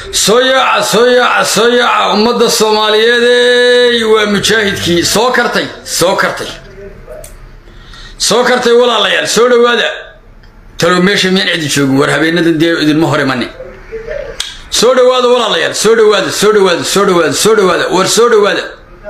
soo yaaca soo yaaca soo yaaca ummadda soomaaliyeedey waa mujaahidkii soo kartay soo kartay soo kartay walaalayaal soo dhowaada talow meesha miyaan cidi joogin war habeenadan dee idinma hor imani soo dhowaada walaalayaal soo dhowaada soo dhowaada soo dhowaada soo dhowaada war soo dhowaada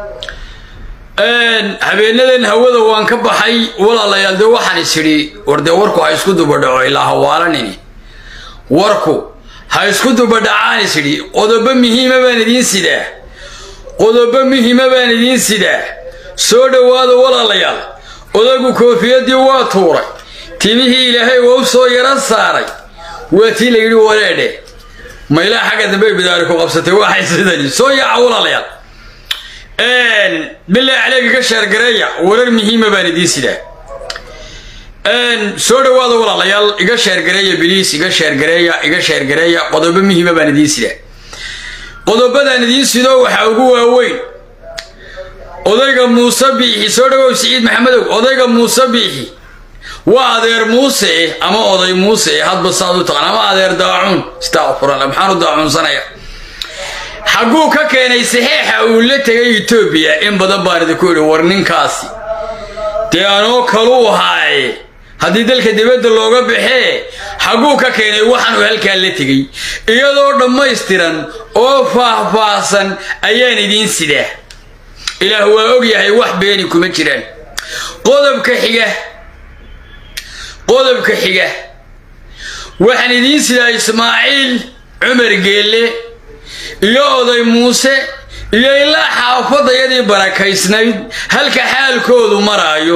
habeenadan hawada waan ka baxay walaalayaal dee waxaan is idhi war dee warku ha isku dubadhaco ilaa hawaalanini warku ha isku dubadhacaan is idhi qodobo muhiima baan idiin sidaa qodobo muhiima baan idiin sidaa soo dhowaada walaalayaal odagu koofiyadii waa tuuray timihii ilaahay waa u soo yaro saaray waa tii la yidhi wareedhe maylaa xagga dambe bidaari ku qabsatay waxay sidani soo yaaca walaalayaal bilaa caleega ka sheergareeya warar muhiima baan idiin sidaa soo dhowaada walaalayaal iga sheergareeya biliis iga sheergareeya iga sheergareeya qodobo muhiima baan idiin sidaa qodobadaan idiin sido waxaa ugu waaweyn odayga muuse biixi soo dhawow siciid maxamedow odayga muuse biixi waa adeer muuse ama oday muuse hadba saad u taqaan ama adeer daacuun istaqfuralla maxaan u daacuunsanaya xagguu ka keenay saxeexa uu la tegay etoobiya in badan baan idinku idhi war ninkaasi dee anoo kaluu haaye haddii dalka dibadda looga baxee xagguu ka keenay waxaanuu halkaa la tegey iyadoo dhammaystiran oo faahfaahsan ayaan idiin sidaa ilaah waa og yahay wax beeni kuma jiraan qodobka xiga qodobka xiga waxaan idiin sidaa ismaaciil cumar geelle iyo oday muuse iyo ilaa xaafadayadii barakaysnayd halka xaalkoodu maraayo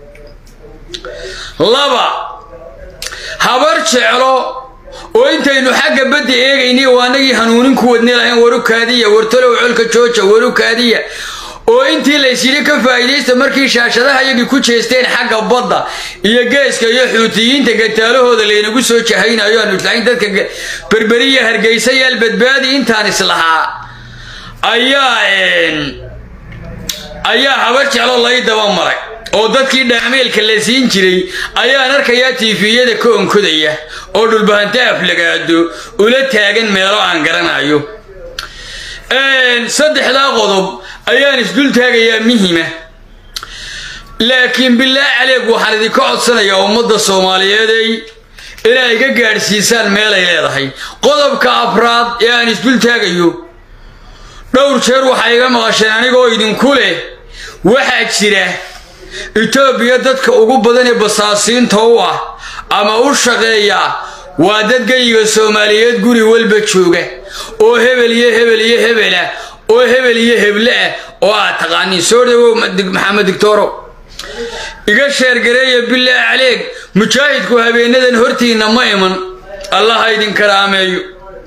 laba habar jeclo oo intaynu xagga badda eegaynay oo annagii hanuunin ku wadni lahayn warukaadiya wartalow colka jooja warukaadiya oo intii laysyidhi ka faa'iidaysta markii shaashadaha iyagii ku jeesteen xagga badda iyo geeska iyo xuutiyiinta gataalahooda laynagu soo jahaynayo aanu islahayn dadka berberiya hargeysa yaal badbaadi intaan islahaa ayaa ayaa habar jeclo lay daba maray oo dadkii dhaameelka la siin jiray ayaan arkayaa tiifiyada ka onkodaya oo dhulbahanta aflagaado ula taagan meelo aan garanayo saddexdaa qodob ayaan isdul taagayaa muhima laakiin bilaa caleeg waxaan idinka codsanayaa ummadda soomaaliyeeday inay iga gaadhsiisaan meelay leedahay qodobka afraad ee aan isdul taagayo dhowr jeer waxaa iga maqasheen anigoo idinku leh waxaa jira etoobiya dadka ugu badan ee basaasiinta u ah ama u shaqeeya waa dad geyiga soomaaliyeed guri walba jooga oo hebel iyo hebel iyo hebela oo hebel iyo heble ah oo aad taqaaniin soo dhawow maxamed dictoro iga sheergareeya bilaa caleeg mujaahidku habeenadan hortiinna ma iman allaha idin karaameeyo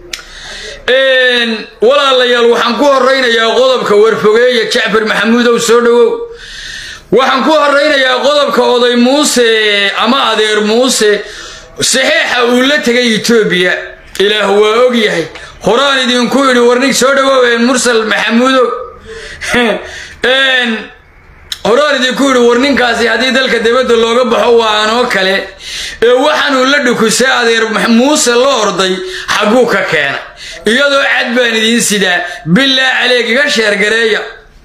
walaalayaal waxaan ku horaynayaa qodobka warfogeeya jacfar maxamuudow soo dhawow waxaan ku horaynayaa qodobka oday muuse ama adeer muuse saxeexa uu la tegay etoobiya ilaah waa og yahay horaan idinku idhi warnig soo dhawooween mursal maxamuudow horaan idinku idhi war ninkaasi haddii dalka dibadda looga baxo waa anoo kale ee waxaanuu la dhukusay adeer muuse la orday xagguu ka keena iyadoo cad baan idiin sidaa bilaa caleeg iga sheergareeya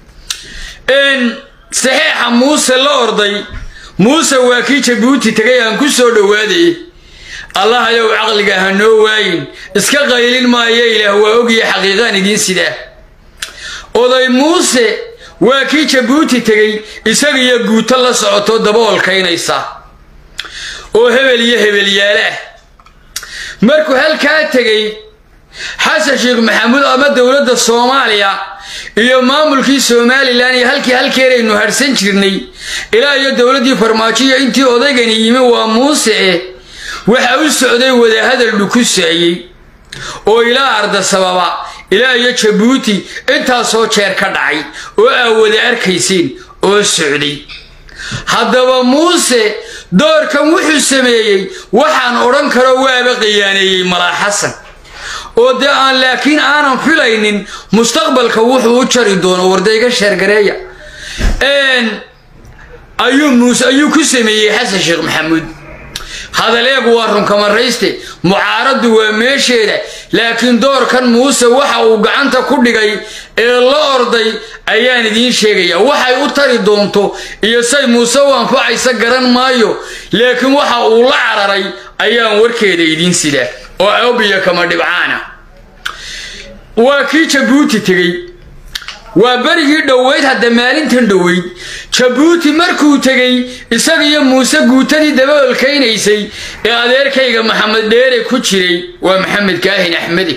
saxeexa muuse la orday muuse waa kii jabuuti tegay aan ku soo dhowaaday allahayow caqliga ha noo waayin iska qaylin maayo ilaah waa ogya xaqiiqaan idiin sidaa oday muuse waa kii jabuuti tegey isagiyo guuto la socoto daboolkaynaysa oo hebel iyo hebelyaale ah markuu halkaa tegey xasan sheekh maxamuud ama dowladda soomaaliya iyo maamulkii somalilan iyo halkii halkeeraynu harhsan jirnay ilaa iyo dowladdii farmaajoiyo intii odaygani yimi waa muuse eh waxaa u socday wadahadal dhukusaayey oo ilaa arda sababa ilaa iyo jabuuti intaasoo jeer ka dhacay oo aa wada arkayseen oo socday haddaba muuse doorkan wuxuu sameeyey waxaan odhan karo waaba qiyaaneeyey malaa xasan oo dee aan laakiin aanan filaynin mustaqbalka wuxuu u jari doono wardayga sheergareeya ayuu muuse ayuu ku sameeyey xasan sheekh maxamuud hadaleegu waa runkamarayste mucaaraddu waa meesheeda laakiin doorkan muuse waxa uu gacanta ku dhigay ee la orday ayaan idiin sheegaya waxay u tari doonto iyo say muuse u anfacaysa garan maayo laakiin waxa uu la cararay ayaan warkeeda idiin sidaa oo obiya kama dhibcaana waa kii jabuuti tegey waa berigii dhoweyd hadda maalintan dhoweyd jabuuti markuu tegey isagiyo muuse guutadii dabaolkaynaysay ee adeerkayga maxamed dheere ku jiray waa maxamed kaahin axmede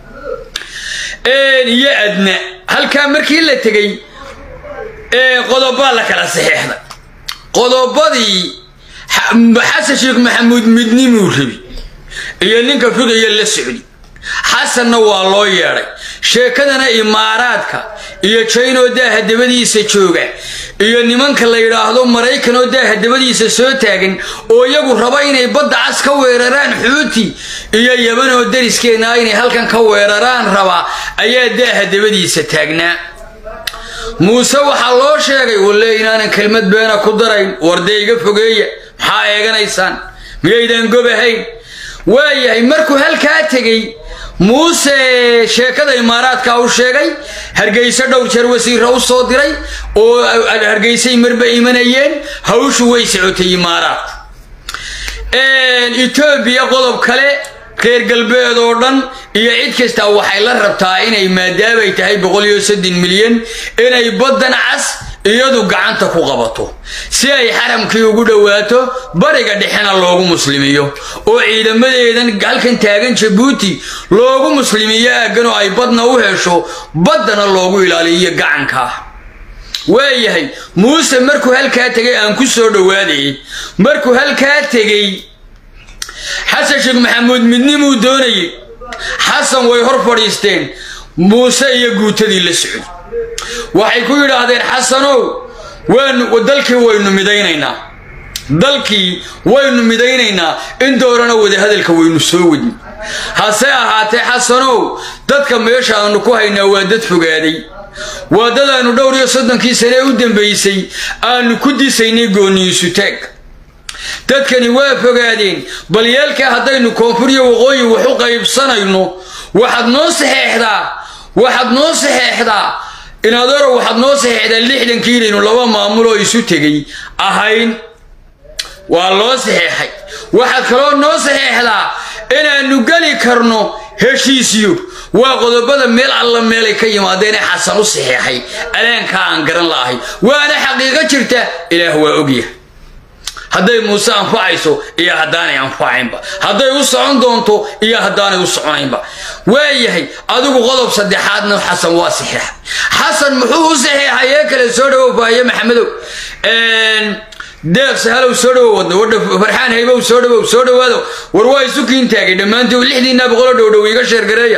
iyo adna halkaa markii la tegey qodobaa la kala saxeexday qodobadii xasan sheekh maxamuud midnimuu rabi iyo ninka figaya la socdi xasanna waa loo yeedhay sheekadana imaaraadka iyo jaynoo daaha dabadiisa jooga iyo nimanka la yidhaahdo maraykan oo daaha dabadiisa soo taagan oo iyagu raba inay badda cas ka weeraraan xuuti iyo yaban oo dariskeenna inay halkan ka weeraraan raba ayaa daaha dabadiisa taagnaa muuse waxaa loo sheegay walle inaanan kelmad beena ku darayn wardee iga fogeeya maxaa eeganaysaan miyaydaan gobahayn waayahay markuu halkaa tegey muuse sheekada imaaraadka u sheegay hargeyso dhowr jeer wasiira u soo diray oo hargeysay marba imanayeen hawshu way socotay imaaraad etoobiya qodob kale reer galbeed oo dhan iyo cid kasta waxay la rabtaa inay maadaamay tahay boqol iyo soddon milyan inay baddan cas iyadu gacanta ku qabato si ay xaramkii ugu dhowaato bariga dhexena loogu muslimiyo oo ciidamadeedan halkan taagan jabuuti loogu muslimiyo aaggan oo ay badna u hesho baddana loogu ilaaliyo gacanka waayahay muuse markuu halkaa tegay aan ku soo dhowaadayay markuu halkaa tegey xasan sheekh maxamuud midnimuu doonayey xasan way hor fadhiisteen muuse iyo guutadii la socday waxay ku yidhaahdeen xasanow waanu dalkii waynu midaynaynaa dalkii waynu midaynaynaa in doorana wadahadalka waynu soo wadni hase ahaatee xasanow dadka meesha aanu ku haynaa waa dad fogaaday waa dad aanu dhowr iyo soddonkii sane u dambaysay aanu ku disaynay gooniyiisutaag dadkani waa fogaadeen bal yeelkaa haddaynu koonfur iyo waqooyi wax u qaybsanayno waxaad noo saxeexdaa waxaad noo saxeexdaa inaadoro waxaad noo saxeexdaa lixdankii inaynu laba maamul oo isu tegay ahayn waa loo saxeexay waxaad kaloo noo saxeexdaa inaannu geli karno heshiisyo waa qodobada meel alla meelay ka yimaadeen ee xasan u saxeexay alaankaa aan garan la'ahay waana xaqiiqo jirta ilaah waa ogyahay hadday muuse anfacayso iyo haddaanay anfacaynba hadday u socon doonto iyo haddaanay u soconaynba waayahay adigu qodob saddexaadna xasan waa saxeexa xasan muxuu u saxeexay ee kale soo dhawow faaye maxamedow deeq sahalow soo dhawow wadna wadha farxaan haybow soo dhawow soo dhawaado war waa isu kiin taagay dhammaantii lixdiinaa boqolo dhowdhow iga sheergareeya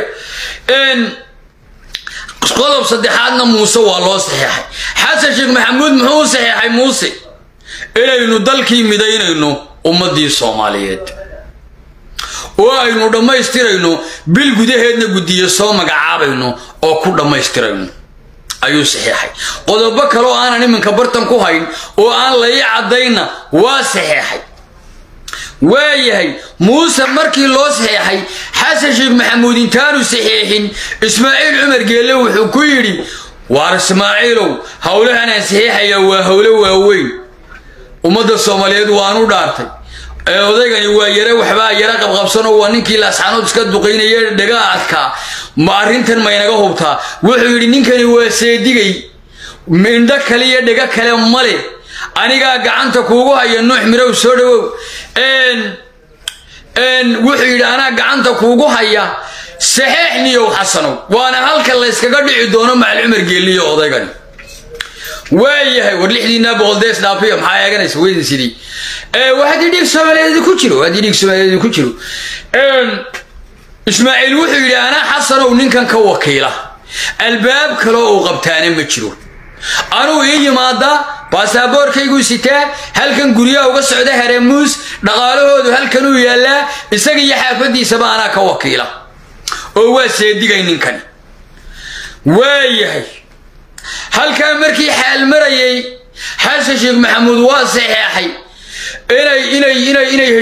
qodob saddexaadna muuse waa loo saxeexay xasan sheekh maxamuud muxuu u saxeexay muuse inaynu dalkii midaynayno ummaddii soomaaliyeed oo aynu dhammaystirayno bil gudaheedna guddiyo soo magacaabayno oo ku dhammaystirayno ayuu saxeexay qodobo kale oo aanan iminka bartan ku hayn oo aan lai caddaynna waa saxeexay waayahay muuse markii loo saxeexay xasan sheekh maxamuud intaanu saxeexin ismaaciil cumar geelle wuxuu ku yidhi waar ismaaciilow howlahanaan saxeexayaa waa howlo waaweyn ummadda soomaaliyeed waanu dhaartay ee odaygani waa yare waxbaa yara qabqabsanoo waa ninkii laasxanood iska duqaynaye dhagaa adkaa ma arrintan maynaga hubtaa wuxuu yidhi ninkani waa seedigay indho kale iyo dhego kale male anigaa gacanta kuugu haya nuux mirow soo dhawow wuxuu yidhi anaa gacanta kuugu haya saxeex niyow xasanow waana halka layskaga dhici doono macal cumar geeliyo odaygani waayahay war lixdiinaa boqol dees dhaafiyo maxaa eeganaysa weydin sidii haddii dhiig soomaaliyeed ku jiro haddii dhiig soomaaliyeed ku jiro ismaaciil wuxuu yidhi anaa xasanow ninkan ka wakiila albaab kaloo uu qabtaana ma jiro anuu ii yimaadaa baasaboorkayguu sitaa halkan guryaha uga socda haramuus dhaqaalahoodu halkanuu yaallaa isaga iyo xaafaddiisaba anaa ka wakiila oo waa seedigay ninkani waayahay halkaa markii xaal marayay xasan sheekh maxamuud waa saxeexay inay inay inay inay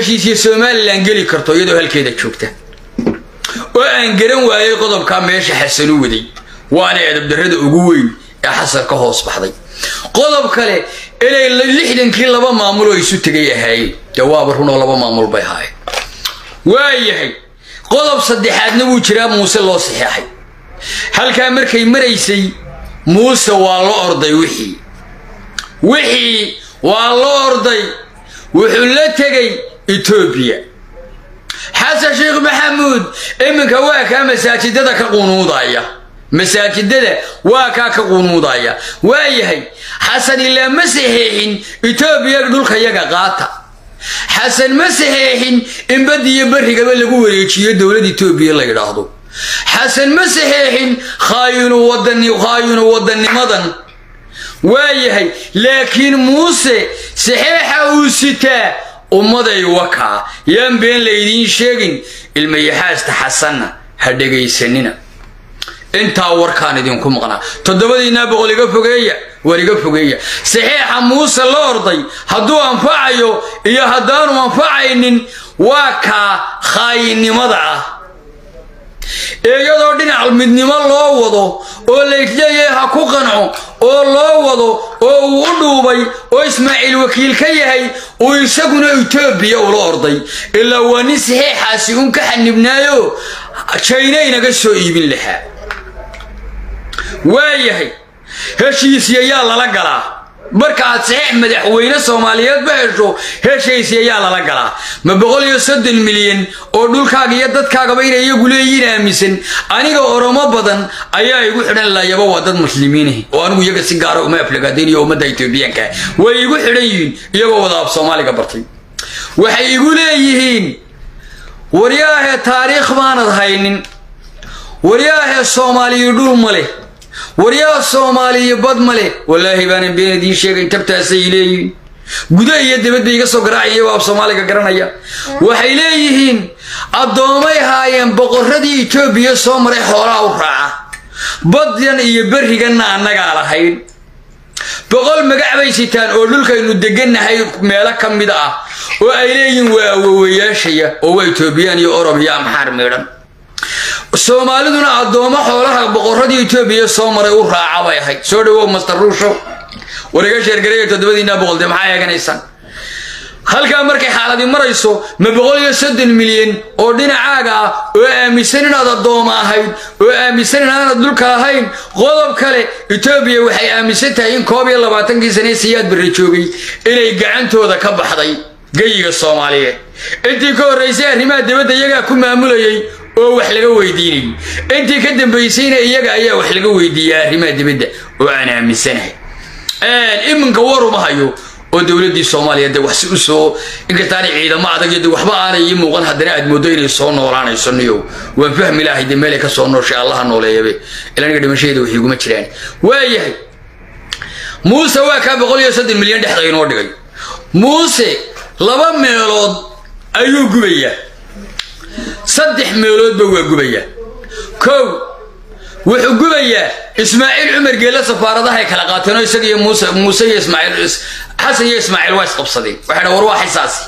heshiisiyo somalilan geli karto iyadoo halkeeda joogta oo aan garan waayay qodobkaa meesha xasanu waday waana edabdarrada ugu weyn ee xasan ka hoos baxday qodob kale inay lixdankii laba maamul oo isu tegay ahaayeen dee waaba runoo laba maamul bay ahaayeen waayahay qodob saddexaadna wuu jiraa muuse loo saxeexay halkaa markay maraysay muuse waa la orday wixii wixii waa la orday wuxuu la tegay etoobiya xasan sheekh maxamuud iminka waa kaa masaajidada ka qunuudaya masaajidada waa kaa ka qunuudaya waayahay xasan ilaa ma saxeexin etoobiya dhulka yaga qaata xasan ma saxeexin in badiyo barrigaba lagu wareejiyo dowlad etoobiya la yidhaahdo xasan ma saxeexin khaayinu wadanimadan waayahay laakiin muuse saxeexa uu sitaa ummaday wakaa yaan been laydiin sheegin ilmayaxaasta xasanna ha dhegaysanina intaa warkaan idinku maqnaa toddobadiinaa boqol iga fogeeya war iga fogeeya saxeexa muuse la orday hadduu anfacayo iyo haddaanu anfacaynin waa kaa khaayinimada ah iyadoo dhinac midnimo loo wado oo laysleeyahay ha ku qanco oo loo wado oo uu u dhuubay oo ismaaciil wakiil ka yahay uu isaguna etoobiya ula orday ilaa waa nin saxeexaasi un ka xanibnaayo jayna inaga soo iibin lahaa waayahay heshiisya yaa lala galaa markaaad saxeex madaxweyne soomaaliyeedba hesho heshiisya yaa lala galaa ma boqol iyo soddon milyan oo dhulkaaga iyo dadkaagaba inay iyagu leeyihiin aaminsan aniga oromo badan ayaa igu xidhan laayaba waa dad muslimiinah oo anigu iyaga si gaara uma aflagaadaynayo ummadda etoobiyaanka way igu xidhan yihiin iyagoo wada af soomaaliga bartay waxay igu leeyihiin waryaahe taariikh baanad haynin waryaahe soomaaliya dhul ma leh waryaa soomaaliya bad ma leh wallaahi baanan been idiin sheegayn tabtaasay leeyihiin guda iyo dibadba iga soo garaacaya waa af soomaaliga garanaya waxay leeyihiin addoomay haayeen boqorradii etoobiya soo maray xoolaha u raaca baddan iyo berriganna annagaa lahayn boqol magac bay sitaan oo dhulkaynu degannahay meelo ka mid ah oo ay leeyihiin waa awowayaashaya oo waa etoobiyaan iyo orob iyo amxaar midhan soomaaliduna addoommo xoolaha boqorradii etoobiya soo maray u raaca bay ahayd soo dhawow master ruushow war iga sheergareeya toddobadiinaa boqol dee maxaa eeganaysaan halkaa markay xaaladii marayso ma boqol iyo soddon milyan oo dhinacaaga ah oo aaminsan inaad addooma ahayd oo aaminsan inaanad dhulka ahayn qodob kale etoobiya waxay aaminsan tahay in koob iyo labaatankii sane siyaad barre joogay inay gacantooda ka baxday geyiga soomaaliyeed intii ka horraysay arrimaha dibadda iyagaa ku maamulayay oo wax laga weydiinayay intii ka dambaysayna iyaga ayaa wax laga weydiiyay arrimaha dibadda oo aan aaminsanahay iminka waruma hayo oo dowladdii soomaaliya de wax si u soo inkastaanay ciidamo adag iyo de waxba aanay ii muuqan haddana aad mooddo inay soo noolaanayso niyow waan fahmi lahay de meelay ka soo nooshay allaha nooleeyabe ila aniga dhimashadeeda wax iguma jiraan waayahay muuse waa kaa boqol iyo soddon milyan dhexda inoo dhigay muuse laba meelood ayuu gubayaa saddex meeloodba waa gubayaa kow wuxuu gubayaa ismaaciil cumar geelle safaaradahay kala qaateenoo isaga iyo muuse muuse iyo ismaaciil xasan iyo ismaaciil waa isqabsadeen waxay dha war waa xisaasi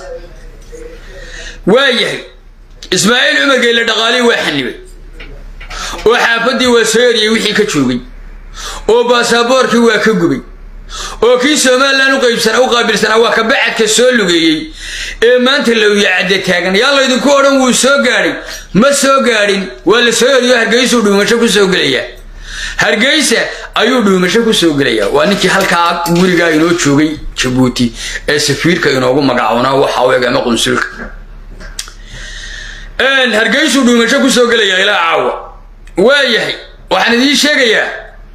waa yahay ismaaciil cumar geelle dhaqaalihii waa xanibay oo xaafaddii waa soo eriyey wixii ka joogay oo baasaboorkii waa ka gubay oo kii somalilan u qaybsana u qaabilsanaa waa ka bacadka soo lugeeyey ee maanta lowyacadda taagan yaa laydinku odhan wuu soo gaadhay ma soo gaadhin waa la soo eriyo hargeysuu dhuumasho ku soo gelayaa hargeysa ayuu dhuumasho ku soo gelayaa waa ninkii halkaa gurigaa inoo joogay jabuuti ee safiirka inoogu magacoonaa waxa u eg ama qunsulka hargeysuu dhuumasho ku soo gelayaa ilaa caawa waa yahay waxaan idiin sheegayaa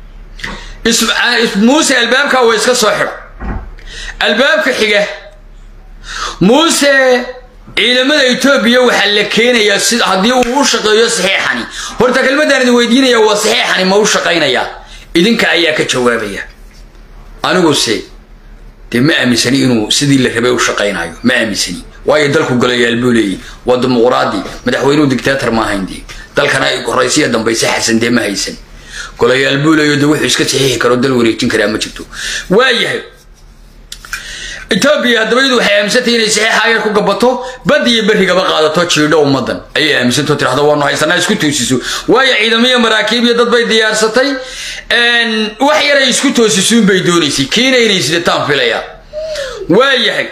muuse albaabkaa waa iska soo xidho albaabka xiga muuse ciidamada etoobiya waxaa la keenayaa si haddii uu u shaqeeyo saxiixani horta kelmaddaan idin weydiinaya waa saxiixani ma u shaqaynayaa idinka ayaa ka jawaabaya aniguse dee ma aaminsani inuu sidii la rabay u shaqaynayo ma aaminsani waayo dalku golayaal buu leeyihi waa dimuquraadi madaxweynuhu dictator ma ahayn dee dalkana horaysiya dambayse xasan dee ma haysan golayaal buu leeyo de wuxuu iska saxiixi karo dal wareejin karaa ma jirto waa yahay etoobiya haddaba iyadu waxay aaminsantay inay saxiixa yar ku gabato bad iyo berrigaba qaadato jiidho ummaddan ayay aaminsantao tirahdo waanu haysanaa isku toosiso waayo ciidamo iyo maraakiib iyo dad bay diyaarsatay wax yaray isku toosisuun bay doonaysay kiina inay sidataan filaya waa yahay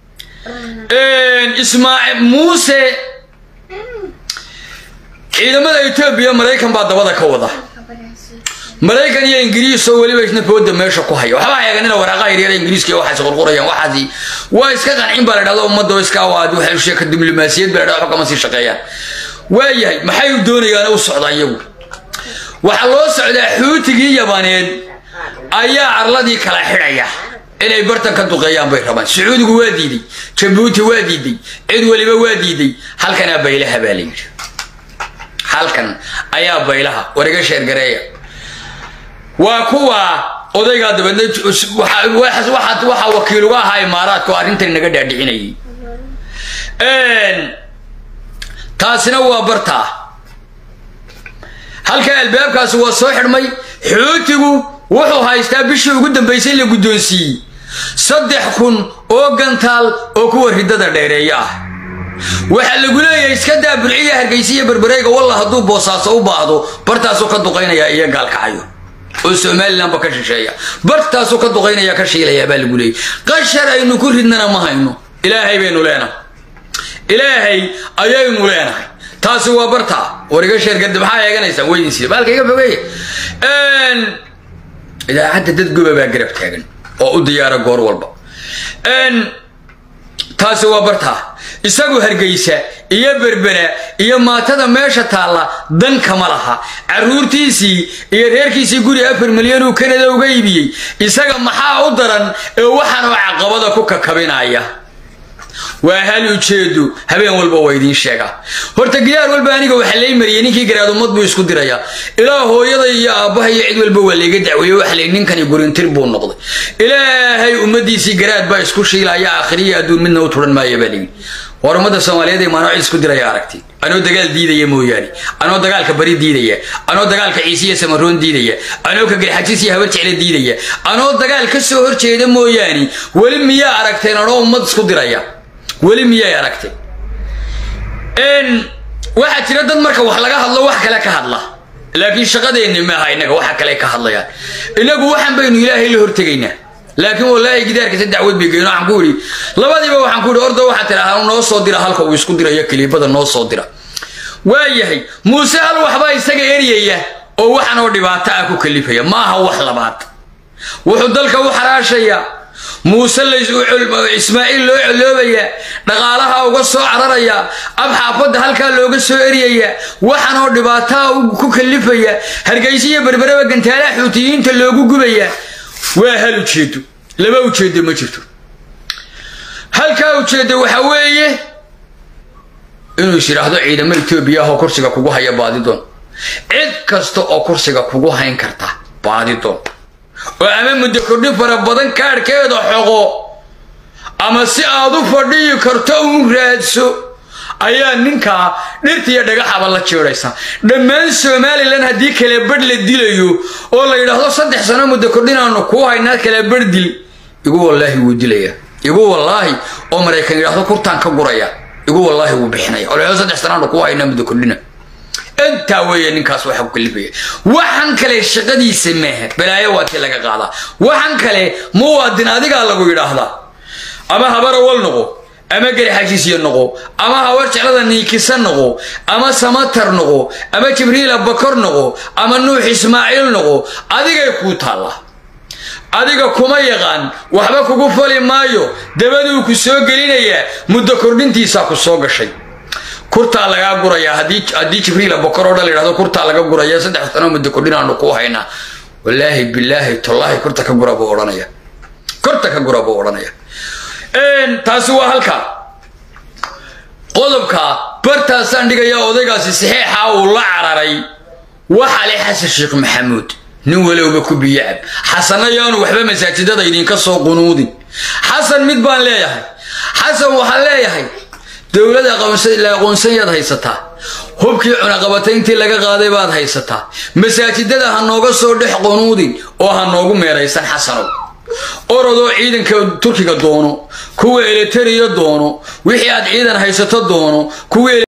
ismaaciil muuse ciidamada etoobiya maraykan baa dabada ka wada maraykan iyo ingiriis oo weliba isna booda meesha ku haya waxba eeganina waraaqaha yaryara ingiriiska iyo waxaas qurqurayaan waxaasi waa iska qancin baa la dhahda ummadda oo iska waadi waxay sheeka diblomaasiyad baa la dhahda kama sii shaqeeyaan waa yahay maxay u doonayaan u socdaan iyagu waxaa loo socdaa xuutigii yabaneed ayaa arladii kala xidhaya inay bartan ka duqeeyaan bay rabaan sacuudigu waa diiday jabuuti waa diiday cid weliba waa diiday halkanaa baylaha baa la yidhi halkan ayaa baylaha wariga sheergareeya waa kuwa odaygaa dabeedna waxaa wakiil uga ahaa imaaraadka oo arrintan naga dhaadhicinayay taasina waa bartaa halka albaabkaasi waa soo xidhmay xuutigu wuxuu haystaa bishii ugu dambaysay la guddoonsiiyey saddex kun oo gantaal oo kuwa riddada dheereeya ah waxaa lagu leeyahay iska daa burciya hargaysiya berbereega walla hadduu boosaaso u baahdo bartaasuu ka duqaynaya iyo gaalkacayo oo somalilanba ka shisheeya bartaasuu ka duqaynaya ka shiilaya baa lagu leeyay qashar aynu ku ridnana ma hayno ilaahay baynu leenahay ilaahay ayaynu leenahay taasi waa bartaa wariga sheergadi maxaa eeganaysaa weydinsiida baalka iga fogeeya idaacadda dad goba baa garab taagan oo u diyaara goor walba taasi waa bartaa isagu hargaysa iyo berbera iyo maatada meesha taalla dan kama laha carruurtiisii iyo reerkiisii guri afar milyan uu kanada uga iibiyey isaga maxaa u daran ee waxaanoo caqabada ku kakabinaya waa hal ujeedu habeen walba waa idiin sheegaa horta gidaar walba aniga waxaa lay mariyay ninkii garaad ummad buu isku dirayaa ilaa hooyada iyo aabbaha iyo cid walba waa layga dacweeye waxa lay ninkani gurintir buu noqday ilaahay ummadiisii garaad baa isku shiilaya aakhiriya adduun midna u turan maaya baa layidhi war ummadda soomaaliyeed ee maanoo cid isku diraya aragti anoo dagaal diidaya mooyaane anoo dagaalka bari diidaya anoo dagaalka ciisiya samaroon diidaya anoo ka garxajis iyo habar jecle diidaya anoo dagaal ka soo horjeeda mooyaane weli miyaa aragteen anoo ummad isku diraya weli miyay aragtay waxaa jira dad marka wax laga hadlo wax kale ka hadla laakiin shaqadeenni maaha innaga waxa kale ka hadlayaan innagu waxaan baynu ilaahay la hortegaynaa laakiin wallaahi gidaarkiisa dacwad bay geeno waxaan ku idhi labadiiba waxaan ku idhi orda waxaa tidhaahdaa noo soo dira halka uu isku dirayo kiliibada noo soo dira waa yahay muuse hal waxbaa isaga eryaya oo waxanoo dhibaato ah ku kalifaya maaha wax labaad wuxuu dalka u xaraashayaa muuse ismaaciil loo coloobaya dhaqaalaha uga soo cararaya ab xaafadda halkaa looga soo eryaya waxanoo dhibaataa ku kalifaya hargaysa iyo berbereba gantaalaha xuutiyiinta loogu gubaya waa hal ujeedo laba ujeedo ma jirto halkaa ujeedo waxa weeye inuu is yidhaahdo ciidamo etoobiya ah oo kursiga kugu haya baadidoon cid kasta oo kursiga kugu hayn karta baadidoon oo ama muddo kordhin fara badan kaadhkeeda xoqo ama si aad u fadhiyi karto uun raadso ayaa ninkaa dhirtiiyo dhagaxaba la jeedhaysa dhammaan somalilan haddii kala badh la dilayo oo la yidhaahdo saddex sano muddo kordhinaanu kuu haynaa kala badh dil igu wallaahi wuu dilaya igu wallaahi oo maraykan yidhaahdo kurtaan ka guraya igu wallaahi wuu bixinaya oo la yidhahdo saddex sanaanu kuu haynaa muddo kordhina intaa weeye ninkaas waxa ku kalifaya waxan kale shaqadiisa maaha balaayo waa tii laga qaadaa waxan kale muwaadin adigaa lagu yidhaahdaa ama habarawal noqo ama garxajisyo noqo ama hawar jeclada niikisa noqo ama samatar noqo ama jibriila bakor noqo ama nuux ismaaciil noqo adigay kuu taallaa adiga kuma yaqaan waxba kugu fali maayo dabaduu ku soo gelinayaa muddo kordhintiisaa ku soo gashay kurtaa lagaa gurayaa haddii jibriila bokor oo dhan la yidhahdo kurtaa laga guraya saddex sano muddo kordhinaanu kuu haynaa wallaahi bilaahi tollaahi kurta ka gura buu odhanaya kurta ka gura buu odhanaya taasi waa halkaa qodobka bartaasaan dhigayaa odaygaasi saxiixa uu la cararay waxa le xasan sheekh maxamuud nin walowba ku biyacab xasana yaanu waxba masaajidada idinka soo qunuudin xasan mid baan leeyahay xasan waxaan leeyahay dowlada la aqoonsanyaad haysataa hubkii cunaqabatayntii laga qaaday baad haysataa masaajidada ha nooga soo dhex qunuudin oo ha noogu meeraysan xasanow orodoo ciidanka turkiga doono kuwa eleteriya doono wixii aad ciidan haysato doono kuwa